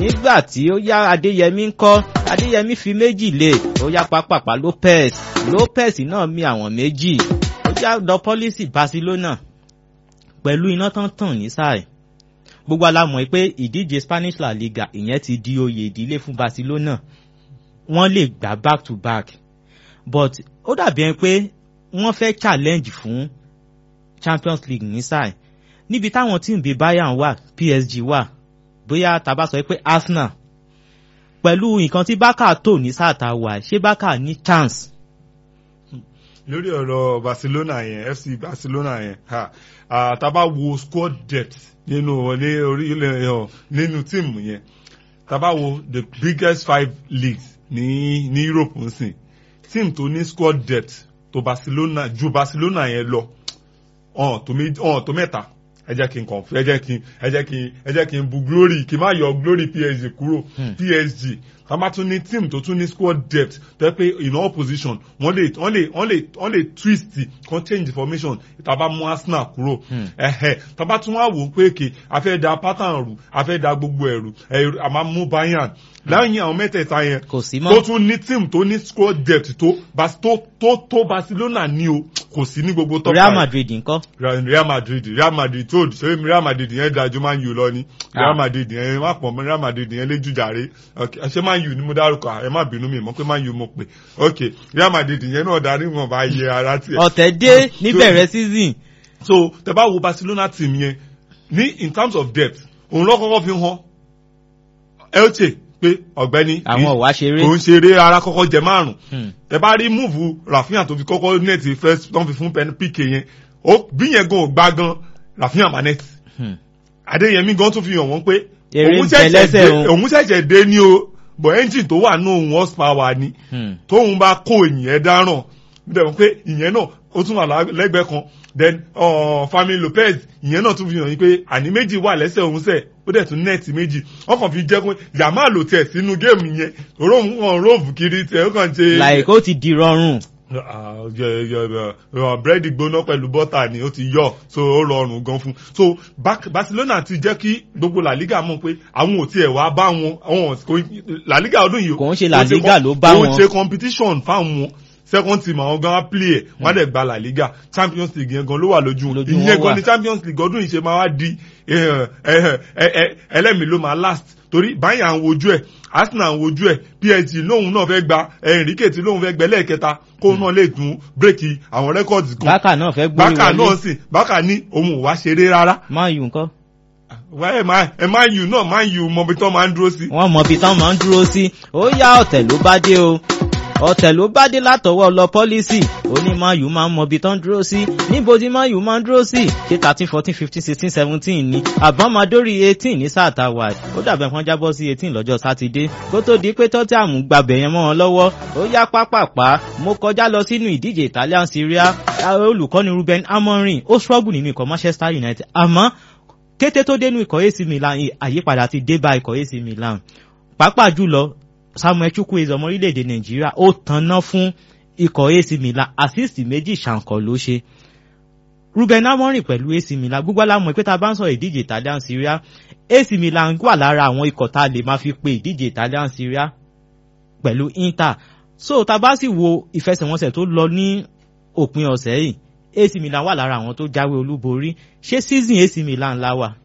nígbà tí ó yá adéyẹmí ń kọ́ adéyẹmí fi méjì lé ó yá pápápá lopez lopez náà mi àwọn méjì ó yá lọ pọ́lísì barcelona pẹ̀lú iná tán tàn ní sáà gbogbo alamọ̀ pé ìdíje spanish la liga ìyẹn ti di oyè ìdílé fún barcelona wọ́n lè gbà back to back but ó dàbí ẹni pé wọ́n fẹ́ challenge fún champions league ní sáà níbi táwọn tíìmù bíi bayern wà psg wà bóyá tàbá sọ pé arsenal pẹ̀lú nǹkan tí bákà tò ní sáà tá a wà ṣé bákà ní chance. lórí ọ̀rọ̀ barcelona yẹn fc barcelona yẹn tàbá wo squad depth nínú ní orílẹ̀ nínú tíìmù yẹn tàbá wo the biggest five leagues ní ní europe ń sìn tíìmù tó ní squad depth tó barcelona ju barcelona yẹn lọ ọ̀n tó mẹ́ta ẹ jẹ́ kí n kàn ẹ jẹ́ kí n ẹ jẹ́ kí n ẹ jẹ́ kí n bu glory kí n má yọ glory psg kúrò psg ká má tún ní team tó tún ní squad depth tó yẹ pé in all position wọ́n lè wọ́n lè wọ́n lè wọ́n lè twist kan change formation tàbá mú arsenal kúrò ẹ̀hẹ̀ tàbá tún wá wò ó pé kì a fẹ́ da pattern rù a fẹ́ da gbogbo ẹ̀rù ẹ̀rù a máa mú bayern lẹ́yìn àwọn mẹ́tẹ̀ẹ̀ta yẹn kò sí mọ́ tó tún ní team tó ní squad depth tó tó tó tó barcelona ní o kò sí ní gbogbo top real madrid ńkọ́. real madrid real madrid tó ṣé real madrid yẹn dájú máa ń yù lọ ni real madrid yẹn má pọ̀ mọ́ real madrid yẹn lé jùjàre ṣé máa ń yù ni mo dárúkọ ẹ má bínú mi mọ́ pé máa ń yù mo pè ok real madrid yẹn náà darí wọn bá yẹ ara tiẹ̀. ọ̀tẹ̀ dé níbẹ̀rẹ̀ season. so tẹ bá wo barcelona team yẹn ní in terms of depth òun lọ́kọ́kọ́ fi hàn elche pé ọ̀gbẹ́ni àwọn ò wá ṣeré kò ń ṣeré ara kọ́kọ́ jẹ márùn ẹ bá rí múùfù rafinha tó fi kọ́kọ́ nẹ́ẹ̀tì first tó ń fi fún pk yẹn bí yẹn gan ò gbá gan rafinha ma nẹ́ẹ̀tì adéyẹmí gan tún fi hàn wọ́n pé òun ṣẹ̀ṣẹ̀ dé ní o bọ̀ ẹ́ńjìn tó wà ní òun horsepower ni tóun bá kó ìyẹn dáràn bẹ́ẹ̀ wọ́n pé ìyẹn náà ó tún wà lẹ́gbẹ̀ẹ́ kan then uh, Fami Lopez ìyẹn náà tún fi hàn yín pé àní méjì wà lẹ́sẹ̀ òun sẹ̀ ó dẹ̀ tún nẹ́ẹ̀tì méjì wọ́n kàn fi jẹ́ pé yàmá lò tẹ̀ sínú géèmù yẹn òróhùn kan róòfù kiri tẹ̀ ó kàn ṣe. like ó ti di rọrùn. búrẹ́dì gbóná pẹ̀lú bọ́tà ni ó ti yọ so ó rọrùn gan fún so Barcelona ti jẹ́ kí gbogbo La Liga mọ̀ pé àwọn ò tiẹ̀ wá bá wọn La Liga ọdún yìí kò ń ṣe La Liga ló bá wọn kò ń ṣe competition fáwọn second team àwọn gan á play ẹ̀ wọ́n á dẹ̀ gba La Liga Champions League yẹn gan ló wà lójú ìyẹn gan ni Champions League ọdún yìí ṣe máa wá di ẹlẹ́mìí ló máa last torí báyìí à ń wojú ẹ̀ Arsenal ń wojú ẹ̀ PSG lóhun náà fẹ́ gba Enrique tí lóhun fẹ́ gbẹ lẹ́ẹ̀kẹta kó náà lè tún bírèkì àwọn rẹ́kọ̀dì kan Bákà náà fẹ́ gbórí wọlé Bákà náà sì Bákà ní òun ò wá ṣeré rárá. máa yù nǹkan. ẹ máa yù náà máa yù mọbi tán máa ń dúró sí. wọ́n mọbi tán máa ń dúró sí ó yá ọ̀tẹ̀ ló bá dé o ọ̀tẹ̀ ló bá dé látọwọ́ lọ pọ́lísì ó ní mayu máa ń mọbi tán dúró sí níbo tí mayu máa ń dúró sí ṣé thirteen fourteen fifteen sixteen seventeen ni àbọ̀n máa dórí eighteen ní sáà tá a wà ó dàbẹ̀ kan jábọ́ sí eighteen lọ́jọ́ sátidé kó tó di pé tọ́tí àmú gbàbẹ̀ yẹn mọ́ wọn lọ́wọ́ ó yá pápápá mo kọjá lọ sínú ìdíje Italian Serie A olùkọ́ni Ruben Amorim ó struggle nínú ikọ̀ Manchester United àmọ́ kété tó dénú ikọ̀ AC Milan àyípadà ti dé bá ikọ̀ AC Milan pàápàá jùlọ Samuel Chukwueze ọmọ orílẹ̀-èdè Nàìjíríà ó tanná fún ikọ̀ AC Milan assist méjì ṣàǹkọ̀ ló ṣe Ruben Amorim pẹ̀lú AC Milan gbogbo alámọ̀ pé tá a bá ń sọ ìdíje Italian Serie A AC Milan wà lára àwọn ikọ̀ tá a lè máa fi pe ìdíje Italian Serie A pẹ̀lú Inter so tá a bá sì wo ìfẹsẹ̀wọnsẹ̀ tó lọ ní òpin ọ̀sẹ̀ yìí AC Milan wà lára àwọn tó jáwé olúborí ṣé season AC Milan la wà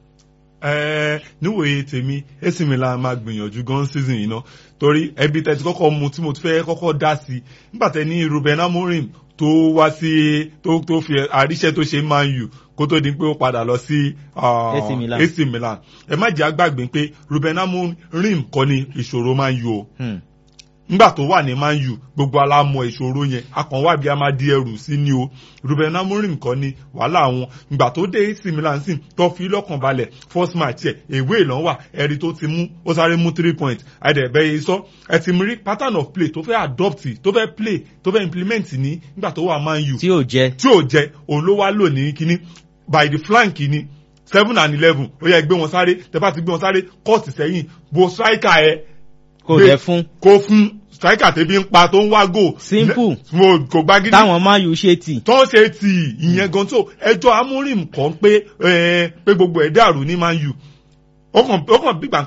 ẹ níwòye tèmi AC Milan máa gbìyànjú gan season yìí ná torí ẹbí tẹ́tí kọ́kọ́ mu tí mo ti fẹ́ kọ́kọ́ dá sí i nígbà tẹ́ ní Ruben Amorim tó wá sí tó tó fi àríṣẹ́ tó ṣe Man U kó tó di pé ó padà lọ sí AC Milan. AC Milan ẹ má jẹ́ àgbàgbé pé Ruben Amorim kọ́ ni ìṣòro Man U o nígbà tó wà ní Man U gbogbo alámọ̀ ìṣòro yẹn akànwá bí a máa di ẹrù sí ni o Ruben Amorim kọ́ ni wàhálà wọn ìgbà tó dé AC Milan sí tó fi lọ́kàn balẹ̀ first match ẹ̀ èwe ìlànà wà ẹ̀rí tó ti mú ó sáré mú three points àìdẹ̀bẹ̀ yìí sọ ẹ ti rí pattern of play tó fẹ́ adopt tó fẹ́ play tó fẹ́ implement ní nígbà tó wà Man U tí ò jẹ tí ò jẹ òun ló wá lò ní kíní by the flank ni seven and eleven ó yẹ gbé wọn sáré tẹ bá ti gbé wọn sáré kọ́ọ̀tì sẹ́yìn bo striker ẹ kò jẹ fún kó fún striker tẹbi ń pa tó ń wá gò. simple mo kò gbá gidi. táwọn máa yù ṣe tì. tó ń ṣe tì ìyẹn gan tó ẹjọ́ amúrìm kan pé pé gbogbo ẹ̀ dàrú ní Man U ó kàn bí gbà